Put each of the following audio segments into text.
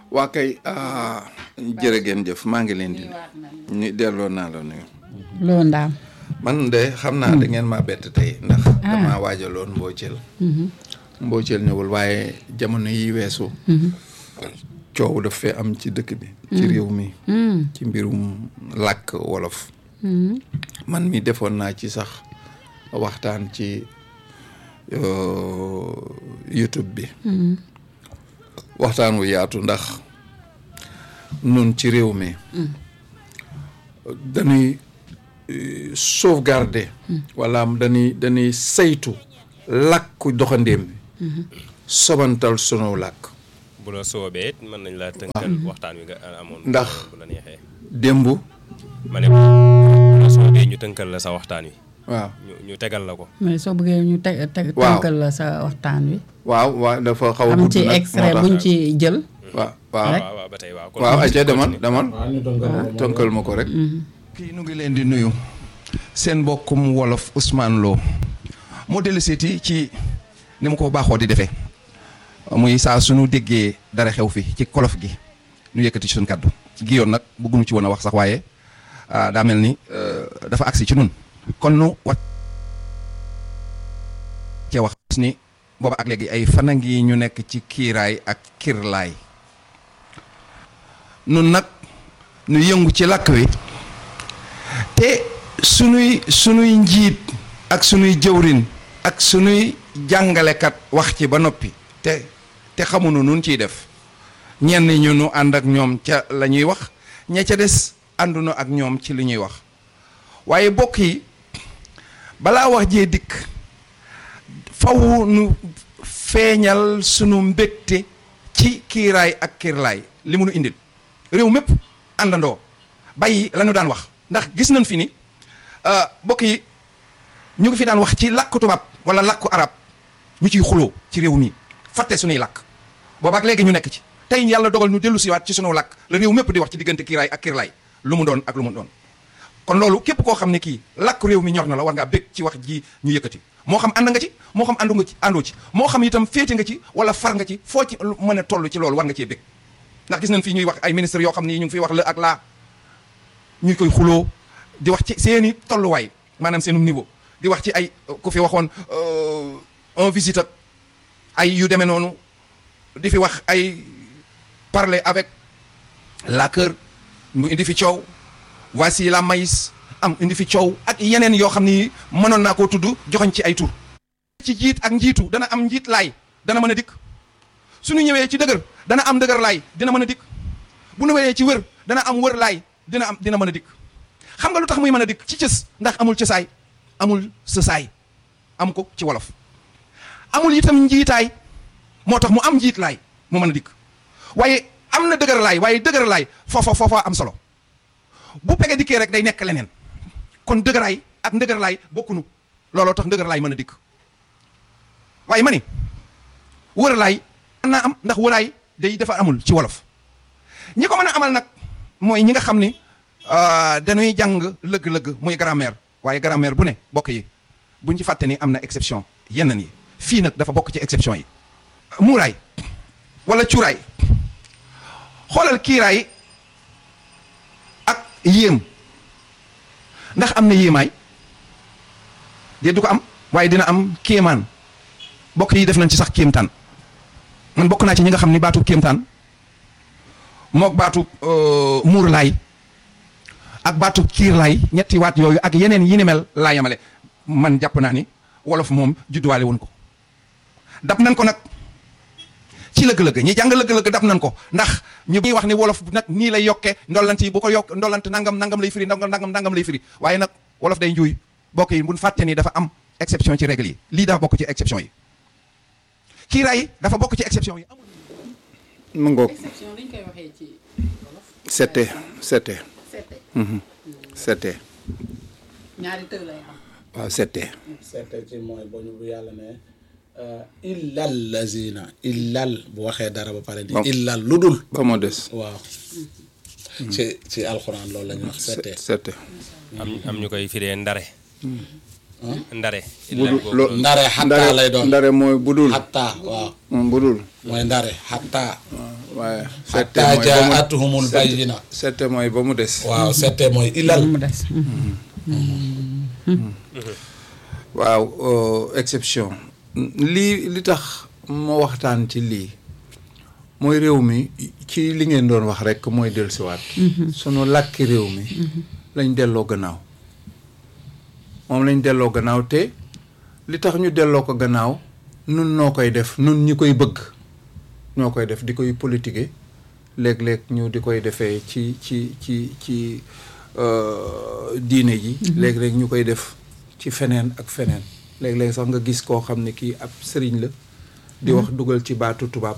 waa kay jërë ngeen jëf maa ngi leen di ñu delloo naa la nuyu loo ndaam man de xam naa da ngeen maa bett tey ndax damaa waajaloon mbooceel mbooceel ñëwul waaye jamono yi weesu coow daf fee am ci dëkk bi ci réew mi ci mbirum làkk wolof man mi defoon naa ci sax waxtaan ci YouTube bi waxtaan wu yaatu ndax nun ci réew mi dañuy sauvegarder wala dañuy dañuy saytu làkku doxandéem bi sobantal sunu làkk bu la soobee it mën nañ laa tënkal waxtaan wi nga amoon ndax bu la neexee démb ma ne bu la soobee ñu tënkal la sa waxtaan wi waaw ñu ñu tegal la ko mais soo bëggee ñu teg teg Waaw. tënkal la sa waxtaan wi waaw waaw dafa xaw a am gudd ci nag, extrait moo tax. buñ ci jël waaw waaw Rek. waaw waaw ba tey waaw kon waaw ayca demal demal waaw ñu tënkal ko moom. tënkal ma ko rek kii nu ngi leen di nuyu seen mbokkum wolof Ousmane Lo moo dellu seeti ci ni mu ko baaxoo di defee muy saa suñu déggee dara xew fi ci kolof gi ñu yëkkati ci suñu kàddu gi yoon nag bëgguñu ci woon a wax sax waaye ah, daa mel ni euh, dafa agsi ci nun kon nu wat cee wax ni booba ak léegi ay fana ngi ñu nekk ci kiiraay ak kirlaay nun nag nu yëngu ci làkk wi te sunuy sunuy njiit ak sunuy jëwrin ak sunuy jàngalekat wax ci ba noppi te te xamuñu nun ciy def ñenn ñu nu ànd ak ñoom ca la ñuy wax ña ca des àndunu ak ñoom ci li ñuy wax waaye bokk yi balaa wax jee dikk faw nu feeñal sunu mbégte ci kiiraay ak kiirlaay li mu nu indil réew mépp àndandoo bàyyi la ñu daan wax ndax gis nañ fi ni euh, bokk yi ñu ngi fi daan wax ci làkku tubaab wala làkku arab ñu ciy xuloo ci réew mi fàtte suñuy làkk boobaak léegi ñu nekk ci tey yàlla dogal ñu dellu siwaat ci sunu làkk la réew mépp di wax ci diggante kiiraay ak kiirlaay lu mu doon ak lu mu doon kon loolu képp koo xam ne kii làkk réew mi ñor na la war ngaa bég ci wax ji ñu yëkkati moo xam ànd nga ci moo xam àndu nga ci àndoo ci moo xam itam féete nga ci wala far nga ci foo ci lu mën a toll ci loolu war nga cee bég ndax gis nañ fii ñuy wax ay ministre yoo xam ne ñu ngi fiy wax la ak laa ñu koy xuloo di wax ci seeni tolluwaay maanaam seenu niveau di wax ci ay ku fi waxoon euh, un visite ak ay yu demee noonu di fi wax ay parler avec la cœur mu indi fi coow voici la maïs am indi fi coow ak yeneen yoo xam ni mënoon naa koo tudd joxoñ ci ay tur ci jiit ak njiitu dana am njiit laay dana mën a dikk suñu ñëwee ci dëgër dana am dëgër laay dina mën a dikk bu nu wéree ci wër dana am wër laay dina am dina mën a dikk xam nga lu tax muy mën a dikk ci cës ndax amul cësaay amul sësaay am ko ci wolof amul itam njiitaay moo tax mu am njiit laay mu mën a dikk waaye am na dëgër laay waaye dëgër laay foofa foofa am solo bu pege dikkee rek day nekk leneen kon dëgëraay ak ndëgër laay bokkunu looloo tax ndëgër laay mën a dikk waaye ma ni wër laay mën naa am ndax wëraay day dafa amul ci wolof ñi ko mën a amal nag mooy ñi nga xam ni euh, dañuy jàng lëgg-lëgg muy grammaire waaye grammaire bu ne bokk yi buñ ci fàtte ni am na exception yeneen yi fii nag dafa bokk ci exception yi muuraay wala cuuraay xoolal kiiraay ak yéem ndax am na yéemaay de du ko am waaye dina am kéemaan bokk yi def nañ ci sax kéemtaan man bokk naa ci ñi nga xam ni baatu kéemtaan mook baatu euh, muur laay ak baatu kiir laay ñetti waat yooyu ak yeneen yi ni mel laa yemale man jàpp naa ni wolof moom judduwaale woon ko dab nañ ko nag ci lëgg-lëgg ñi jàng lëgg-lëgg dab nañ ko ndax ñu ngi wax ni wolof nag nii lay yokkee ndollant yi bu ko yokk ndollant nangam nangam lay firi nangam nangam nangam lay firi waaye nag wolof day njuuy bokk yi buñ fàtte ni dafa am exception ci règle yi lii dafa bokk ci exception yi kiiraay dafa bokk ci exception yi mu ngoog exception dañ koy waxee ci wolof c'était c'était seete c'était ñaari tër lay am waaw c'était seete ci mooy ba ñu bu yàlla ne illal lazina illal bu waxee dara ba pare ni Bon. illal lu dul ba moo des waaw ci ci alxuraan loolu la ñuy wax seete c'était am am ñu koy firee ndare ndare budul lo- ndare xattaa lay doon ndare mooy budul xattaa waaw Mm, budul mooy ndare xattaa waaye sette hatta mooy ba mu jaatuhumul bayyina sette mooy ba mu des waaw sette mooy ilal mu des. waaw euh, exception lii li tax ma waxtaan ci lii mooy réew mi ci li ngeen doon wax rekk mooy dellusiwaat sunu làkki réew mi lañ delloo gannaaw moom lañ delloo gannaaw te li tax ñu delloo ko gannaaw nun noo koy def nun ñi koy bëgg ñoo koy def di koy politiquer léeg-léeg ñu di koy defee ci ci ci ci euh, diine ji léeg-léeg ñu koy def ci feneen ak feneen léeg-léeg sax nga gis koo xam ne kii ab sëriñ la di wax dugal ci baatu tubaab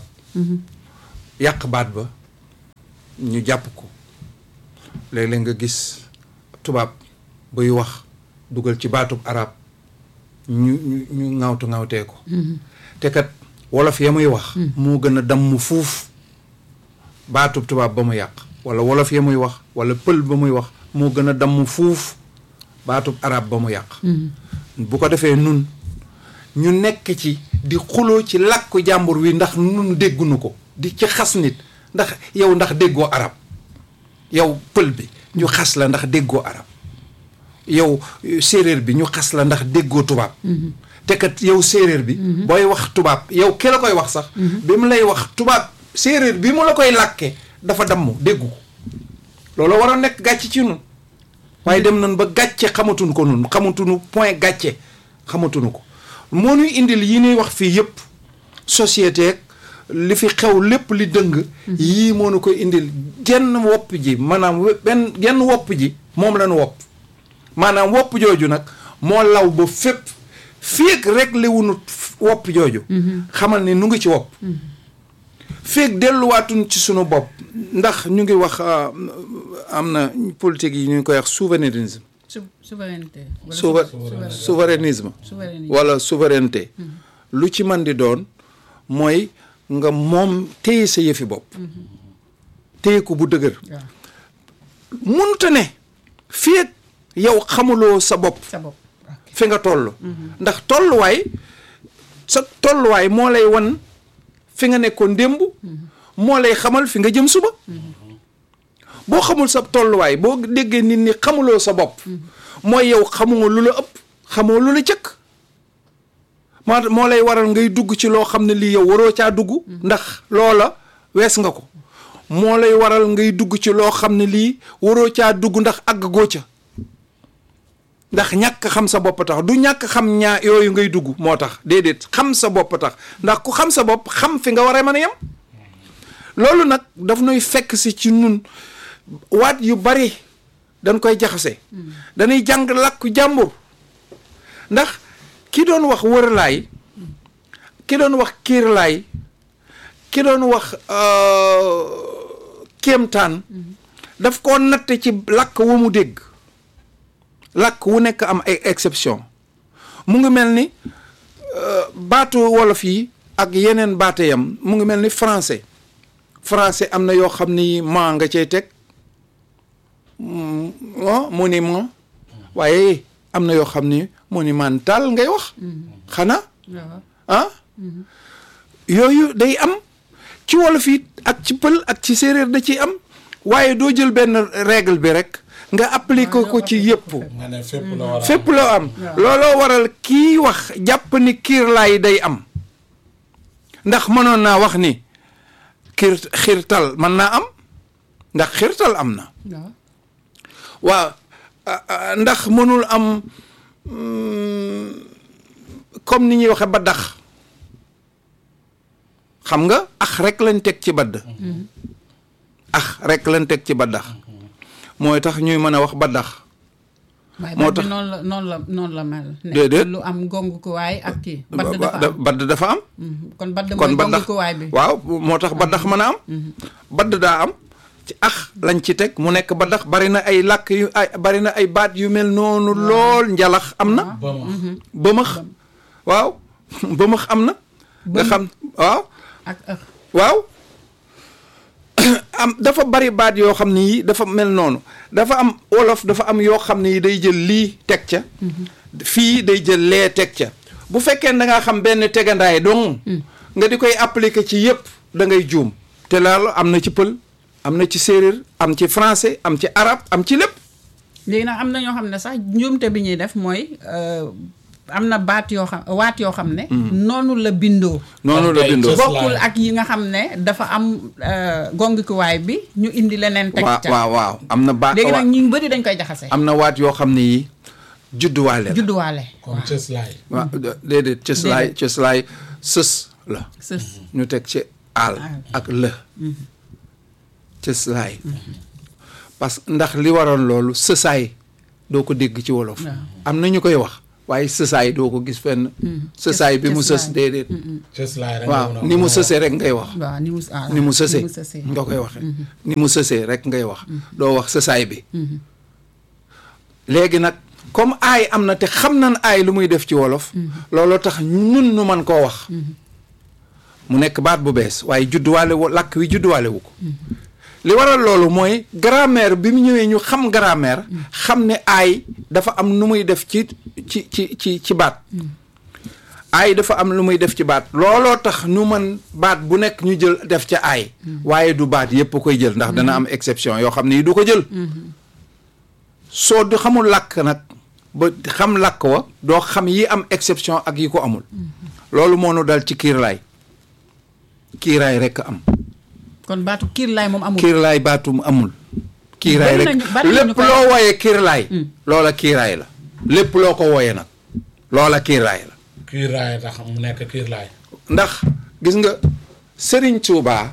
yàq baat ba ñu jàpp ko léeg-léeg nga gis tubaab buy wax dugal ci baatub arab ñu ñu ñu ŋawtu ŋawtee ko te kat wolof ya muy wax moo gën a damm fuuf baatub tubaab ba mu yàq wala wolof ya muy wax wala pël ba muy wax moo gën a damm fuuf baatub arab ba mu yàq bu ko defee nun ñu nekk ci di xuloo ci làkku jàmbur wi ndax nun déggunu ko di ci xas nit ndax yow ndax déggoo arab yow pël bi ñu xas la ndax déggoo arab yow séeréer bi ñu xas la ndax déggoo tubaab te kat yow séeréer bi booy wax tubaab yow ki la koy wax sax bi mu lay wax tubaab séeréer bi mu la koy làkke dafa damm déggu ko loolu war a nekk gàcce ci nun waaye dem nañ ba gàcce xamatuñ ko nun xamatuñu point gàcce xamatuñu ko moo ñuy indil yi ñuy wax fii yëpp société ak li fi xew lépp li dëng yii moo nu koy indil genn wopp ji maanaam we- benn genn wopp ji moom lañu wopp maanaam wopp jooju nag moo law ba fépp féeg rek li wunu wopp jooju xamal ni nu ngi ci wopp féeg delluwaatuñ ci sunu bopp ndax ñu ngi wax ah, am na politique yi ñu ngi koy wax souverainisme Sou- souveraineté. wala souver souver- souverainisme souveraineté. wala souveraineté lu ci man di doon mooy nga moom téye sa yëfi bopp téye ko bu dëgër waaw mënuta ne fii ak yow xamuloo sa bopp sa bopp. fi nga toll ndax tolluwaay sa tolluwaay moo lay wan fi nga nekkoon démb moo lay xamal fi nga jëm suba boo xamul sa tolluwaay boo déggee nit ñi xamuloo sa bopp mooy yow xamoo lu la ëpp xamoo lu la cëkk moo moo lay waral ngay dugg ci loo xam ne lii yow waroo caa dugg ndax loola wees nga ko moo lay waral ngay dugg ci loo xam ne lii waroo caa dugg ndax àgg goo ca ndax ñàkk xam sa bopp tax du ñàkk xam ñaa yooyu ngay dugg moo tax déedéet xam sa bopp tax ndax ku xam sa bopp xam fi nga war a mën a yem loolu nag daf nuy fekk si ci nun waat yu bari dañ koy jaxase dañuy jàng làkku jàmbur ndax ki doon wax wërlaay ki doon wax kiirlaay ki doon wax euh, kéemtaan daf koo natte ci làkk wu mu dégg làkk wu nekk am ay exception mu ngi mel ni euh, baatu wolof yi ak yeneen baate yam mu ngi mel ni français français am na yoo xam ni maa nga cay teg monument waaye am na yoo xam ni monumental ngay wax xanaa waaw ah yooyu day am ci wolof yi ak ci pël ak ci séeréer da ciy am waaye doo jël benn règle bi rek nga appliquer ko ci yëpp nga ne fépp la war a fépp loo am looloo waral kii wax jàpp ni kiirlaay day am ndax mënoon naa wax ni kiir xiirtal mën naa am ndax xiirtal am na waaw waaw ah, ah, ndax mënul am mm, comme ni ñuy waxe baddax xam nga ax rek lañ teg ci badd ax rek lañ teg ci baddax mooy tax ñuy mën a wax baddax waaye moo baat tax- bi noonu la noonu la noonu la mel. ne Déedéet. lu am gongu ko waay ak kii. Ba- badd ba- dafa am badd dafa am Mhm. kon badd kon mooy baddax gongu ko waay bi. waaw moo tax baddax mën a am badd daa am ci ax lañ ci teg mu nekk baddax bari na ay làkk yu ay bari na ay baat yu mel noonu lool njalax am na ba ma bëmëx waaw bëmëx am na nga xam waaw ak ëx. waaw am dafa bari baat yoo xam ne yi dafa mel noonu dafa am wolof dafa am yoo xam ne yi day jël lii teg ca fii day jël lee teg ca bu fekkee da ngaa xam benn tegandaay dong nga di koy appliquer ci yëpp da ngay juum te loolu am na ci pël am na ci séeréer am ci français am ci arabe am ci lépp léegi nag am na ñoo xam ne sax njuumte bi ñuy def mooy euh, am na baat yoo xam waat yoo xam ne. noonu la bindoo. noonu la Ok, bindoo just- bokkul ak yi nga xam ne dafa am euh, gongikuwaay bi ñu indi leneen. teg waaw ca waaw waaw am na baat léegi nag ñu bëri dañ koy jaxase. am na waat yoo xam ne yi judduwaale la judduwaale. comme cëslaay waaw déedéet cëslaay Déedéet. cëslaay sës la sës. ñu teg ci aal Aal. ak lë cëslaay parce que ndax li waroon loolu sësaay doo ko dégg ci wolof Waaw. am na ñu koy wax waaye sësaay doo ko gis fenn sësaay bi mu sës cëslaay. déedéet cëslaay rek waaw nga ni mu mën a sësee rek ngay wax waaw ni mu ah, ni mu sësee ni mu sësee. nga koy waxee ni mu sësee rek ngay wax doo wax sësaay bi léegi nag comme aay am na te xam nan aay lu muy def ci wolof looloo tax ñun nu man koo wax mu nekk baat bu bees waaye judduwaale wu làkk wi judduwaale wu ko li waral loolu mooy grammaire bi mu ñëwee ñu xam grammaire xam ne aay dafa am nu muy def ci ci ci ci ci baat aay dafa am lu muy def ci baat looloo tax ñu mën baat bu nekk ñu jël def ca aay waaye du baat yépp koy jël ndax dana am exception yoo xam ne yi du ko jël soo du xamul làkk nag ba xam làkk wa doo xam yi am exception ak yi ko amul loolu moo nu dal ci kiirlaay kiiraay rekk am kon baatu kiirlaay moom amul. kiirlaay baatum amul kiiraay Bari rek nañu- bari nañu lépp koy- loo wooyee kiirlaay loola kiiraay la lépp loo ko wooyee nag loola kiiraay la kiiraay tax mu nekk kiirlaay ndax gis nga sëriñ Tuubaa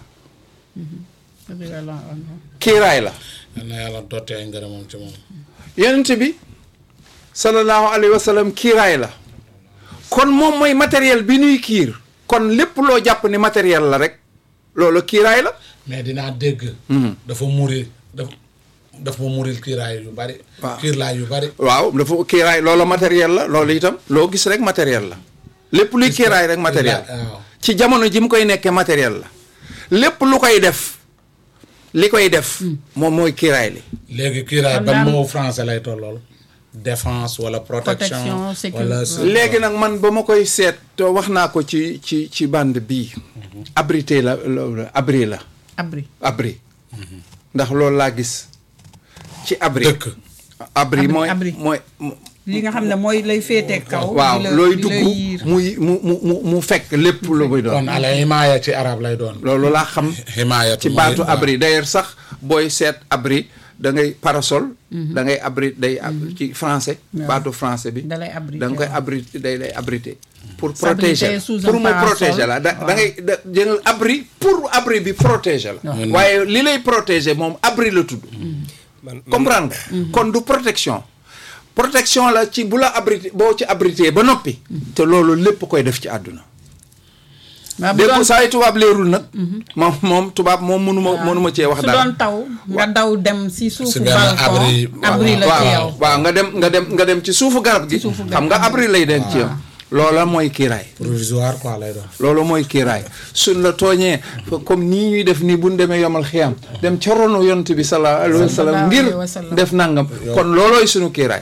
kiiraay la yal na yàlla dottee ay ngërëmam ci moom yonent bi sallallahu alayhi wa sallam kiiraay la kon moom mooy matériel bi nuy kiir kon lépp loo jàpp ni matériel la rek loolu kiiraay la mais dinaa dégg dafa muri dafa dafa ma muril kiiraay yu bari Waaw. kiirlaay yu bari waaw dafa kiiraay loolu matériel la loolu itam loo gis rek matériel la lépp luy kiiraay rek matériel waaw ci jamono ji mu koy nekkee matériel la lépp lu koy def li koy def moom mooy kiiraay li léegi kiiraay Kon ban daal- mot français lay tollool défense wala protection Protection, sécurité. wala léegi nag man ba ma koy seet te wax naa ko ci ci ci bande bii abrité la la- abri la abri. abri ndax loolu laa gis ci abri dëkk abri Abri, mooy abri. mooy li nga xam ne mooy lay féetee kaw. waaw di la- looy di dugg la yiir. muy mu mu mu mu fekk lépp lu muy doon kon ala himaaya ci arab lay doon loolu laa xam himaaya ci baatu abri d'ailleurs sax booy seet abri da ngay parasol da ngay abri day ab- ci français Waaw. baatu français bi Da lay abriter, da nga koy waaw. abrité day lay abrité pour S'abriter protéger sous pour un mu parasol. protéger la da da ngay da jël abri pour abri bi protéger la Waaw. waaye li lay protéger moom abri la tudd man comprendre nga kon du protection protection la ci bu la abrité boo ci abrité ba noppi te loolu lépp koy def ci àdduna waaw bu dégg doon saa yi tubaab leerul nag moom moom tubaab moom mënuma mënuma cee wax su dara doon taw nga daw dem si suufu Si benn balcon abri- abri la ci waaw yow waaw nga dem nga dem nga dem ci suufu garab gi suufu garab xam nga gi. abri lay den ci yow loola mooy kiiraay provisoire quoi lay doon loolu mooy kiiraay suñ la tooñee comme nii ñuy def nii buñ demee yomal xiyam dem ca ronu yonent bi sallallahu alayhi wa sallam Sallallahu ngir alayhi wa sallam. def nangam kon loolooy suñu kiiraay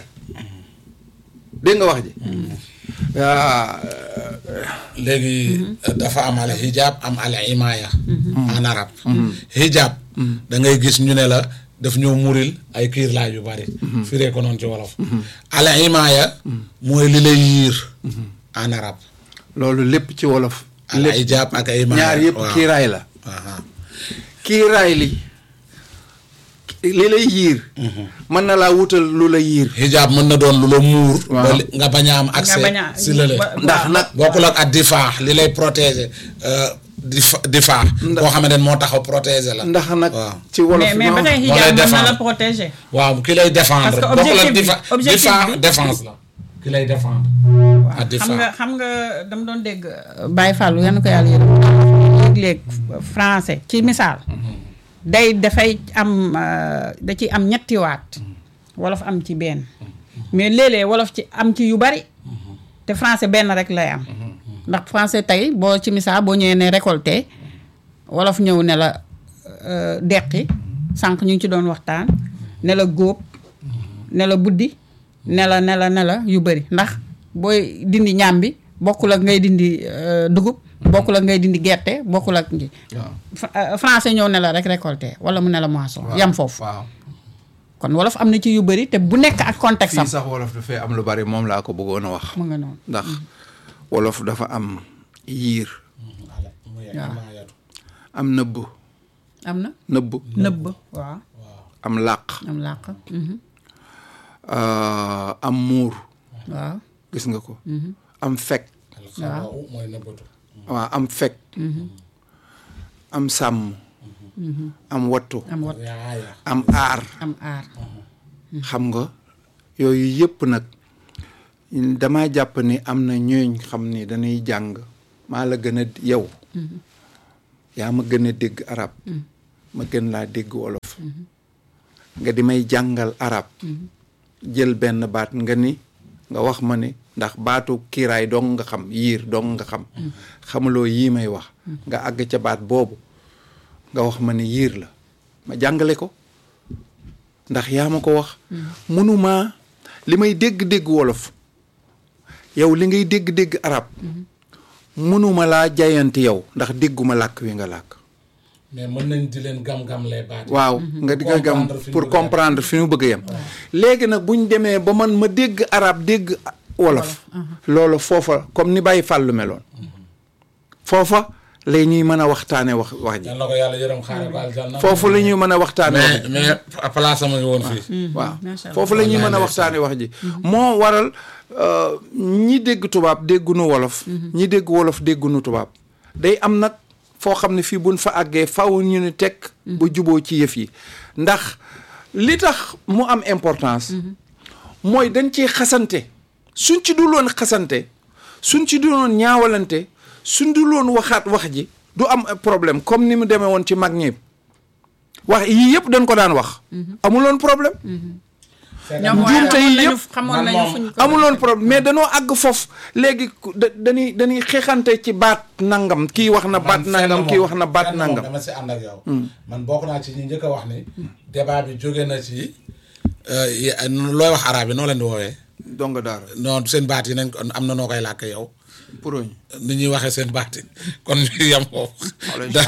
dégg nga wax ji waa léegi dafa am al hijab am al imaaya en arabe hijab da ngay gis ñu ne la daf ñoo muril ay kiirlaay yu bari firee ko noonu ci wolof al imaaya mooy li lay yiir en arabe loolu lépp ci wolof al lépp hijab ak imaaya ñaar yëpp waaw. kiiraay la Aha. kiiraay li li lay yiir mën na laa wutal lu la yiir hijab mën na doon lu la muur Waaw. ba li- nga bañ a am accès bañ a- si lële ba- ndax nag bokkul ak ak difaa li lay protéger euh, difa difaa koo xamante ne moo taxaw protéger la ndax nag waaw ci wolof mais mais ba tey moo lay hijab mën na défendre. la protéger waaw ki lay défendre Parce que bokkul ak objectif bi- difa objectif difa bi- défense la ki lay défendre ak difa xam nga xam nga dama doon dégg Baye Fallou yan ko yàlla yërëm léeg-léeg français ci misaal day dafay am euh, da ci am ñetti waat wolof am ci benn mais léeg-léeg wolof ci am ci yu bari te français benn rek lay am ndax français tey boo ci misaal boo ñëwee ne récolté wolof ñëw ne la euh, deqi sànq ñu ngi ci doon waxtaan ne la góob ne la buddi ne la ne la ne la yu bëri ndax booy dindi ñaam bi bokkul ak ngay dindi euh, dugub bokkul ak ngay dindi gerte bokkul ak nji waaw Fra- euh, français ñëw ne la rek récolté wala mu ne la moisson yam foofu waaw kon wolof am na ci yu bëri te bu nekk ak contexte am fii sax wolof dafay am lu bari moom laa ko bëggoon a wax mu nga noonu ndax wolof dafa am yiir ala muy imaayatu am nëbb am na nëbb nëbb waaw am làq am làq mhm. euh, am muur waaw gis nga ko am fekk alxawa u mooy nëbbatu waaw am fekk am sàmm am wattu am wat yaaya am aar am aar xam nga yooyu yëpp nag dama jàpp ni am na ñooñ xam ni dañuy jàng maa la gën a yow yaa ma gën a dégg arab ma gën laa dégg wolof nga di may jàngal arab jël benn baat nga ni nga wax ma ni ndax baatu kiiraay dong nga xam yiir dong nga xam xamuloo yii may wax nga àgg ca baat boobu nga wax ma ni yiir la ma jàngale ko ndax yaa ma ko wax mënumaa li may dégg-dégg wolof yow li ngay dégg-dégg arab mënuma laa jayanti yow ndax dégguma làkk wi nga làkk mais mën nañ di leen gam-gam lay baat waaw nga di nga gam Comprendre fi ñu pour bëgg a yem. comprendre fi ñu bëgg a yem léegi nag buñ demee ba man ma dégg arab dégg wolof loolu foofa comme ni bàyyi fàllu meloon foofa la ñuy mën a waxtaane wax wax ji yal na ko yàlla yërëm xaare ko aljanna foofu la ñuy mën a waxtaane wax mais mais place sama ngi woon fii waaw macha allah. foofu la ñuy mën a Wallaay waxtaane wax ji moo waral euh, ñi dégg tubaab déggunu wolof ñi dégg wolof déggunu tubaab day am nag foo xam ne fii buñ fa àggee faw ñu ne teg ba juboo ci yëf yi ndax li tax mu am importance mooy dañ ciy xasante suñ ci dul woon xasante suñ ci dul woon ñaawalante suñ dul woon waxaat wax ji du am problème comme ni mu demee woon ci mag ñi wax yii yëpp dañ ko daan wax amuloon problème ñoom njuumte yi xamoon nañu yëpp xamoon man nañu moom fuñ ko amuloon problème mais danoo àgg foofu léegi ku- da dañuy dañuy xeexante ci baat nangam kii wax na baat man nangam fenn kii moom- wax na baat fenn moom nangam dama si ànd ak yow. man bokk naa ci ñi njëkk a wax ni. débat bi jóge na ci. euh, yi- looy wax arabe yi noo leen di woowee. donga daara non seen baat yi nañ ko am na noo koy làkk yow. puroñ ni ñuy waxee seen baat yi kon ñu yem foofu. Wala da-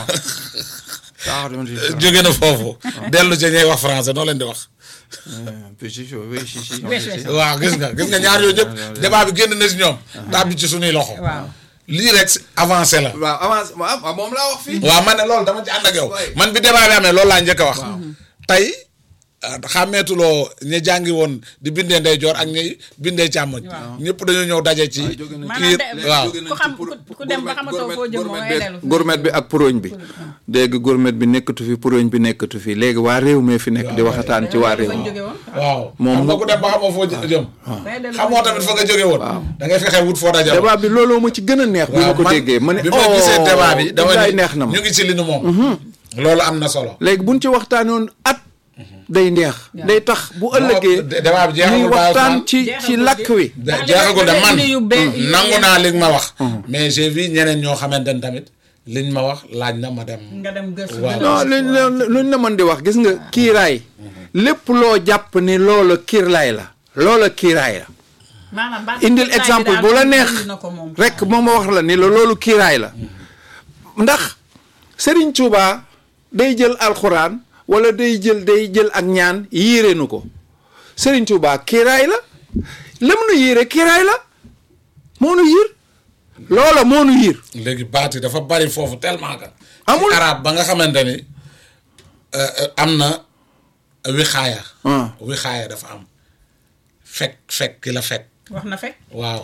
saax dama si jóge na foofu. dellu ci ñuy wax français noo leen di wax. péchicho oui si si Oui, si, si. waaw gis nga gis nga ñaar yooyu yëpp débat bi génn na si ñoom. tàbbi ci suñuy loxo. waaw lii rek si avancé la. waaw avance waaw waaw moom laa wax fii waaw man ne loolu dama ci ànd ak yow Ouais. man bi débat bi amee loolu laa njëkk a wax tey ah, xàmmeetuloo ñi jàngi woon di bindee ndeyjoor ak ñi bindee càmmoñ ñëpp dañoo ñëw daje ci jóge nañ Maanaam kii de- waaw ku xam ku- ku dem ba xamatoo foo jëm mooy dellu gourmet bi ak puroñ bi dégg gourmet bi nekkatu fi puroñ bi nekkatu fi léegi waa réew mee fi nekk di waxataan ci waa réew fañ mi jóge woon waaw Moom xam nga nga- ku dem ba xamoo foo jë- jëm day dellu xamoo tamit fa nga jóge woon da ngay fexe wut foo daje débat bi looloo ma ci gën a neex bi ma ko déggee ma ne bi ma gisee débat bi dama billaay ni neex na ma ñu ngi ci li nu moom loolu am na solo léegi buñ ci waxtaanoon at day neex day tax bu ëllëgee dé- débat bi jeexagul ñuy Baye waxtaan Ousmane. ci ci Jeexagul làkk wi da- Ndax li jeexagul de may- man yu be- yu nangu yenn- naa li nga ma wax mais j'ai vu ñeneen ñoo xamante ne tamit liñ ma wax laaj na ma dem nga dem gëstu Waaw. non luñ la- luñ la mën di wax gis nga kiiraay lépp loo jàpp ni loola kiirlaay la loola kiiraay la maanaam baat indil kiiraay bi exemple daal bu la indi neex na ko moom. rek moom ma wax la ni la loolu kiiraay la ndax Serigne Touba day jël alxuraan wala day jël day jël ak ñaan yiire nu ko Serigne Touba kiiraay la lam nu yiire kiiraay la moo nu yiir loola moo nu yiir léegi baat yi dafa bari foofu tellement que. Amul. ci arab ba nga xamante ni euh, euh, am na wixaaya. Ah. wixaaya dafa am fekk fekk ki la fekk wax na fekk. waaw.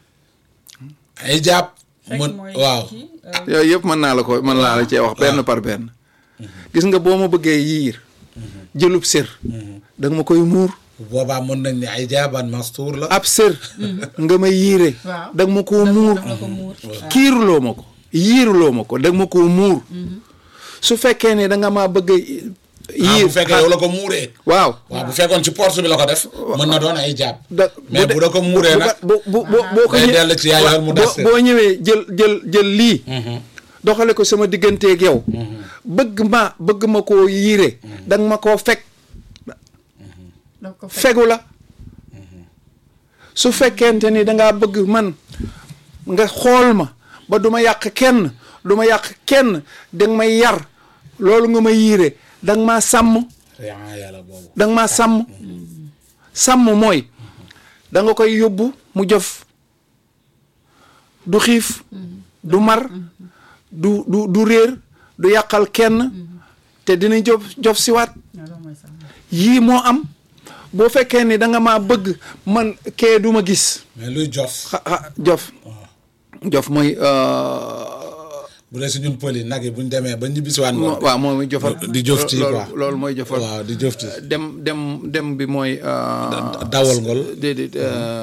ay jàpp. fekk mën mooy waaw kii, euh, yooyu yëpp mën naa la ko mën naa la cee wax benn par benn gis nga boo ma bëggee yiir jëlub sër da nga ma koy muur boobaa mën nañ ne ay jaaban mastuur la. ab sër nga ma yiire Waaw. da nga ma koo muur daf la ko muur. kiiruloo ma ko yiiruloo ma ko da nga ma koo muur su fekkee ne da nga maa bëgg a ah yiir bu fekkee yow la ko muuree. waaw waaw bu fekkoon ci porte bi la ko def. mën na doon ay jàpp. da mais bu da ko muuree nag. bu bu bu boo ko day ñë- dellu ci yaay yoon mu des boo boo ñëwee jël jël jël lii doxale ko sama digganteeg yow bëgg ma bëgg ma koo yiire da nga ma koo fekk daf ko fekk. fegu la su fekkente ni dangaa bëgg man nga xool ma ba du ma yàq kenn du ma yàq kenn danga may yar loolu nga ma yiire danga maa sàmm yaa yàlla boobu danga maa sàmm sàmm mooy da nga koy yóbbu mu jof du xiif du mar du du du réer du yàqal kenn te dina jof jof siwaat yii moo am boo fekkee ni da nga maa bëgg man kee du ma gis mais luy jof xa xa jof jof mooy bu dee si ñun pël yi nag yi bu ñu demee ba ñibbisiwaat ngoon waaw moom mooy jofal di jof ci loolu quoi loolu mooy jofal waaw di jof ci dem dem dem bi mooy dawal ngol déedéet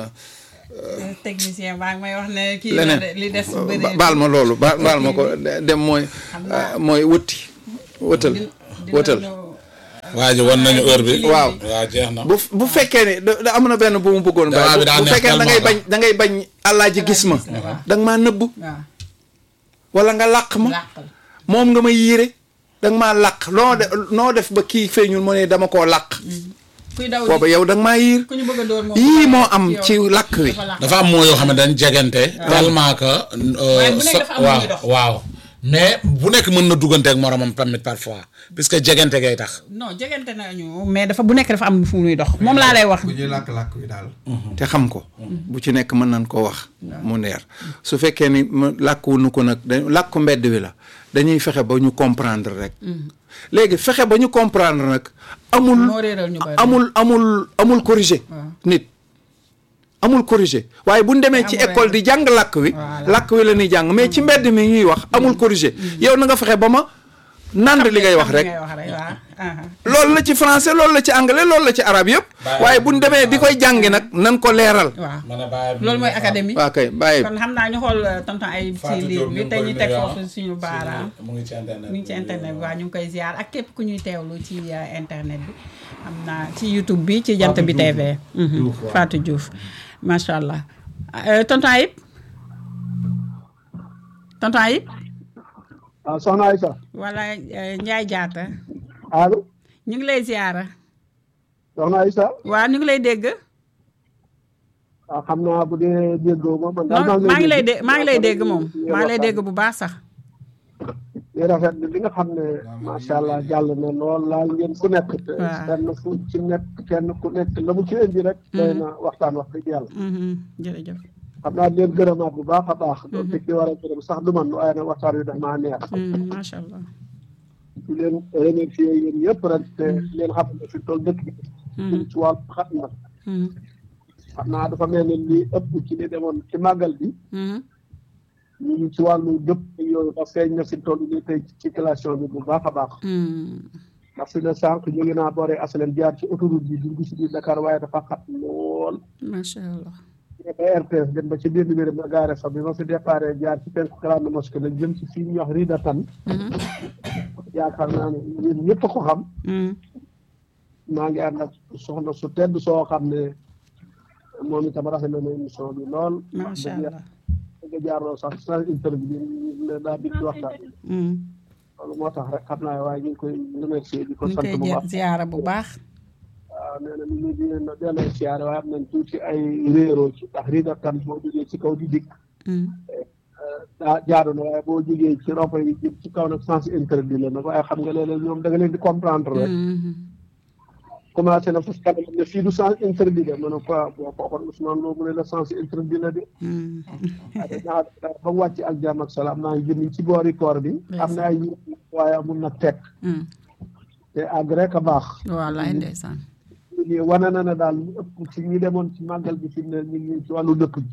technicien baa ngi may wax ne kii leneen la de- li des ba- bëri baal ma loolu ba- baal ma ko dem mooy mooy wëtti wëtal wëtal waa ji wan nañu heure bi waaw waaw jeex na bu bu fekkee ne da da am na benn bu mu bëggoon Débat bàyyi bi daa bu neex fekkee ne da ngay tellement bañ da ngay bañ àllaaji gis ma da nga maa nëbb waaw wala nga làq ma làqal moom nga ma yiire da nga maa làq loo de noo def ba kii feeñul mu ne dama koo làq kuy daw booba yow da nga maa yiir ku ñu bëgg a dóor moom yii moo am ci làkk wi dafa làq dafa am moo yoo xam ne dañ jegante tellement que Waaye bu nekk sa- dafa am lu waaw muy dox. waaw mais bu nekk mën na duggante ak moromam tamit parfois puisque jegante gay tax non jegante nañu mais dafa bu nekk dafa am fu muy dox moom laa lay wax bu ñuy làkk-làkk wi daal te xam ko bu ci nekk mën nañ koo wax mu neer su fekkee ni ma làkkuwunu ko nag da làkku mbedd wi la dañuy fexe ba ñu comprendre rek léegi fexe ba ñu comprendre nag amul moo réeral ñu bari amul amul amul corrigé nit amul corrigé waaye bu ñu demee ci Amul école di jàng làkk wi Voilà. làkk wi la ñuy jàng mais ci mbedd mi ñuy wax amul corrigé yow na nga fexe ba ma nand li ngay wax rek ngay wax rek waaw aha. loolu la ci français loolu la ci anglais loolu la ci arabe yëpp Bàyyi waaye bu ñu demee di koy jàngi nag nan ko leeral waaw man a bàyyi loolu mooy académie waa kay bàyyi kon xam naa ñu xool euh, tonton ay ci Fatou liir Diop bi ñu ngi tey koy ñu teg nuyu, foofu ah. suñu baaraam mu ngi ci internet mu ngi ci internet bi waaw ñu ngi koy ziar ak képp ku ñuy teewlu ci euh, internet bi xam naa ci YouTube bi ci jant bi TV Mhm. Diouf, waaw. Fatou Diouf macha allah Euh, tonton Ayib tonton Ayib waaw soxna Aïssa wala euh, Ndiaye Diatta allo ñu ngi lay ziara soxna Aïssa waaw ñu ngi lay dégg waaw xam naa bu dee déggoo ma man daal non maa ngi lay dé maa ngi lay dégg moom maa ngi lay dégg bu baax sax di rafet li nga xam ne macha allah jàll na lool laal ngeen ku nekk te Waaw. kenn fu ci nekk kenn ku nekk la mu ci indi rek doy na waxtaan wax dëgg yàlla Mhm. jërëjëf xam naa di leen gërëmaat bu baax a baax doon teg di war a gërëm sax du man waaye nag waxtaan wi daf maa neex Mhm, macha allah di leen remercier yéen ñëpp rek te leen xam ne fi toll dëkk bi Mhm. ci wàllu xat na Mhm. xam naa dafa mel ne li ëpp ci li demoon ci màggal bi Mhm. ñu ngi ci wàllu jëpp yooyu ndax feeñ na fi toll nii tey ci circulation bi bu baax a baax Mhm. ndax fi ne sànq ñu ngi naa booree asalem jaar ci autoroute bi dugg ci biir Dakar waaye dafa xat lool macha allah ba RTS dem ba ci biir numéro ma gaare fa bi ma fi déparé jaar ci penku grande mosquée la jëm ci fii ñuy wax Rida Tan Mhm. yaakaar naa ne yéen ñëpp a ko xam Mhm. maa ngi ànd ak soxna su tedd soo xam ne moom itam rafet na émission bi lool macha allah nga jaarloo sax sa interview bi ne daa di waxtaan Mhm. loolu moo tax rek xam naa waaye ñu ngi koy remercier di ko ñu ngi sant koy bu jë- baax ziyaara bu baax waaw nee na nit ñi di leen delloo siyaare waaye am nañ tuuti ay réeroo ci ndax riida tan boo jógee ci kaw di dikk Mhm. daa jaadu na waaye boo jógee ci ropo yi jëm ci kaw nag sens interdit la nag waaye xam nga léeg-léeg ñoom da nga leen di comprendre rek Mhm. commencé na fas kanam ne fii du sens interdit la ma ne ko boo ko waxoon Ousmane Lo mu ne la sens interdit la de Mhm. waaye ñaar ba mu wàcc ak jàmm ak salaam naa ngi jëm ci boori koor bi am na ay yu waaye amul nag teg Mhm. te àgg rek a baax wallaay ndeysaan lii wane na ne daal lu ëpp ci ñi demoon ci màggal bi fi mu ne ñu ngi ci wàllu dëkk bi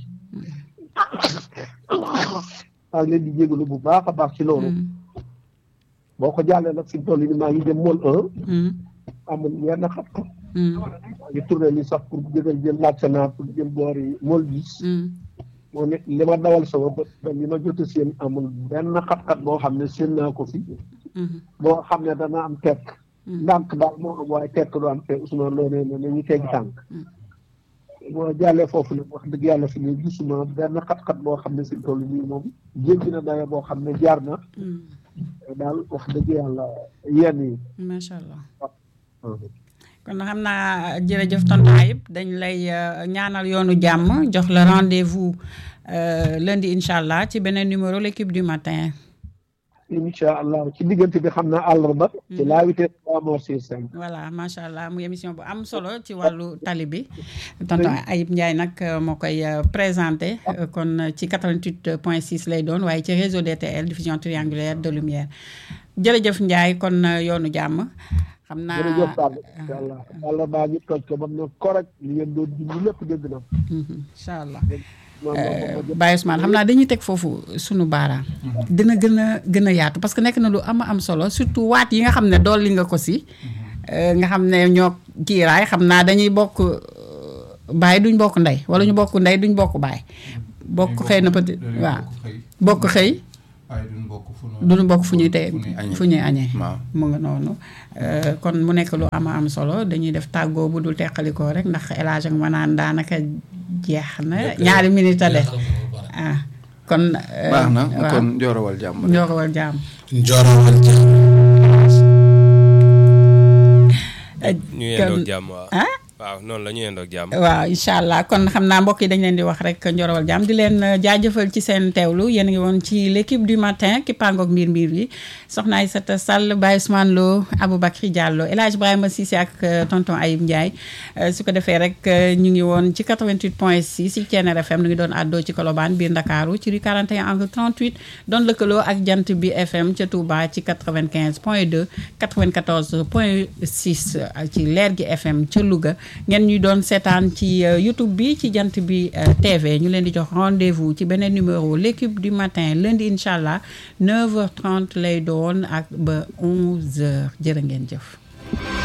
maa ngi leen di jégalu bu baax a baax ci loolu Mhm. boo ko jàllee nag fi mu toll nii maa ngi jëm mool un Mhm. amul yenn xam-xam Mhm. maa ngi tourné li sax pour jëgal jël laajte naa pour jëm boori mool bis Mhm. moom it li ma dawal sama bët ba li ma jot a seen amul benn xat-xat boo xam ne seen naa ko fi Mhm. boo xam ne dana am tekk ndànk daal moo am waaye tekk du am te Ousmane Lo nee na nañu teggi tànk boo jàllee foofu nag wax dëgg yàlla fi ne gisuma benn xat-xat boo xam ne si toll nii moom jéggi na dayo boo xam ne jaar na Mhm. daal wax dëgg yàlla yenn yi macha allah kon xam naa jërëjëf tonton Ayib dañ lay euh, ñaanal yoonu jàmm jox la rendez-vous euh, lundi incha allah ci beneen numéro l'équipe du matin. incha allah ci diggante bi xam naa àllarba. ci la vitesse trois morts sur cinq. voilà macha allah muy émission bu am solo ci wàllu tali bi tonton Ayib Ndiaye nag euh, moo koy euh, présenté euh, kon euh, ci 88 point 6 lay doon waaye ci réseau DTL diffusion triangulaire de lumière jërëjëf Ndiaye kon euh, yoonu jàmm xam naa jërëjëf Sall incha allah yàlla baa ngi toj ko ba mu ne correct li ngeen doon dund lépp dégg na. Mhm, incha allah moom moom moom Baye Ousmane xam naa dañuy teg foofu sunu baaraam dina gën a gën a yaatu parce que nekk na lu am am solo surtout waat yi nga xam ne dolli nga ko si euh, nga xam ne ñoo kiiraay xam naa dañuy bokk euh, baay duñ bokk ndey wala ñu bokk ndey duñ bokk baay bokk xëy na peut être waaw bokk xëy waaye duñ bokk fu duñu bokk fu ñuy tey fu ñuy añee. fu ñuy añee waaw mu nga noonu Euh, kon mu nekk lu ama am solo dañuy def tàggoo bu dul teqalikoo rek ndax El Hadj ak ma naan daanaka jeex na ñaari minute a des ah kon euh, baax na waaw. kon njoorawal jàmm rek. ñoo ko war jaam Njorowal jàmm. ñu yendoog jàmm waaw ah waaw noonu la ñu yendoog jàmm waaw incha allah kon xam naa mbokk yi dañ leen di wax rek njorowal jàmm di leen euh, jaajëfal ci seen teewlu yéen a ngi woon ci l' équipe du matin ki pangook mbir mbir yi soxna Aïssata Sall Baye Ousmane Lo Aboubacry Diallo El Hadj Ibrahima Cissé ak euh, tonton Ayib Ndiaye Euh, su ko defee rek euh, ñu ngi woon ci 88 point 6 ci Thiéniere FM nu ngi doon àddoo ci Colobane biir Ndakaaru ci rue 41 angle 38 doon lëkkaloo ak jant bi FM ca Touba ci 95 point 2 94 point 6 euh, ci leer gi FM ca Louga ngeen ñuy doon seetaan ci euh, YouTube bi ci jant bi euh, TV ñu leen di jox rendez-vous ci beneen numéro l'équipe du matin lundi incha allah 9h30 lay doon ak ba 11h jërë ngeen jëf.